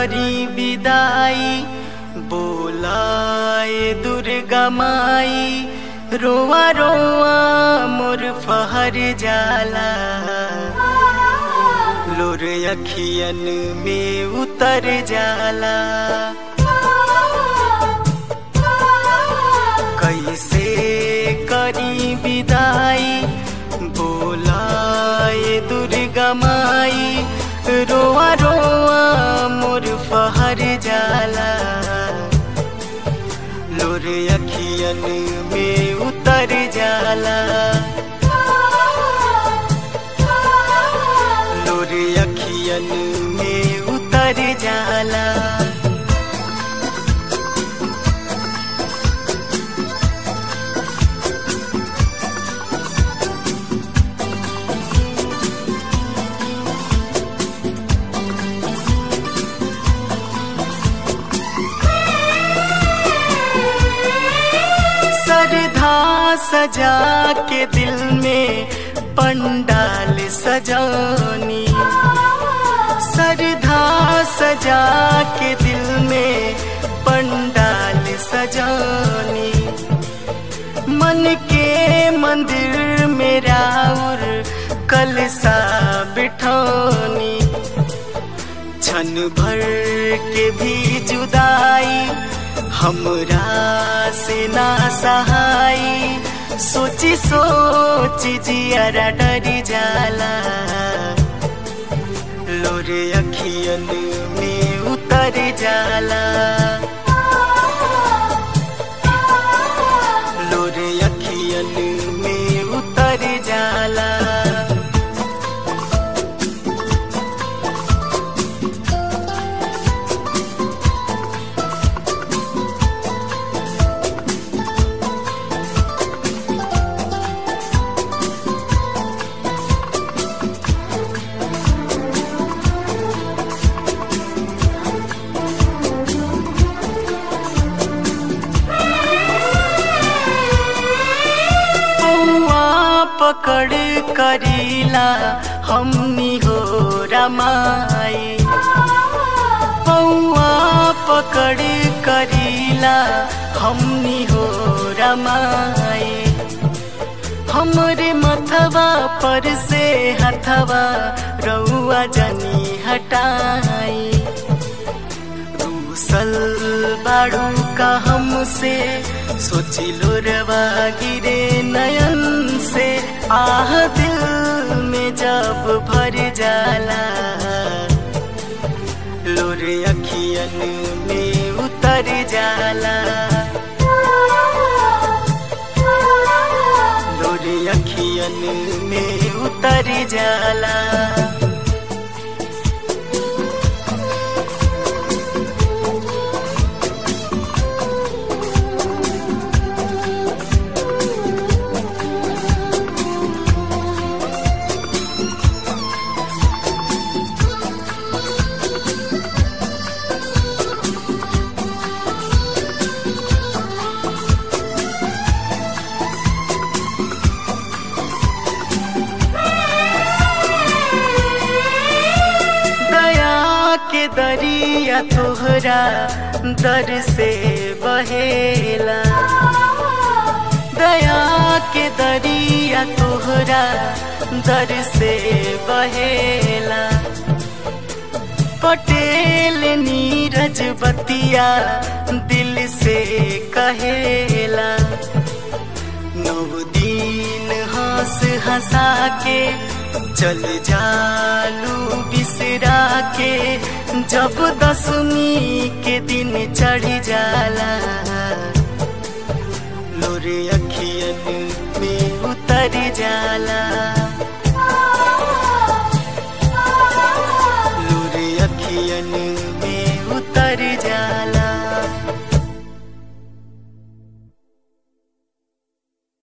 करी विदाई बोलाए दुर्गा माई रोआ रोआ मोर फहर जाला लोर अखियन में उतर जाला कैसे करी विदाई बोलाए दुर्गा माई रोआ रोआ मोर फहर जाला लोर अखियन में उतर जाला लोर अखियन में उतर जाला सरधा सजा के दिल में पंडाल सजानी सरधा सजा के दिल में पंडाल सजानी मन के मंदिर में राउर कलसा बिठानी क्षण भर के भी जुदाई हमरा से ना सहाई सोची सोची जियारा डरी जाला लोरे अखियन में उतर जाला लोरे अखियन में उतर जाला पौआ पकड़ करीला हमनी हो रमाई पौआ पकड़ करीला हमनी हो रमाई हमरे मथवा पर से हथवा रउआ जनी हटाई रूसल बाड़ू का हमसे सोची लो रवा गिरे नयन से आह दिल में जब भर जाला लोरे अखियन में उतर जाला लोरे अखियन में उतर जाला दया के दरिया तोहरा दर से बहेला दया के दरिया तोहरा दर से बहेला पटेल नीरज बतिया दिल से कहेला नौ दिन हंस हंसा के चल जालू बिसरा के जब दसवीं के दिन चढ़ जाला लोरे अखियन में उतर जाला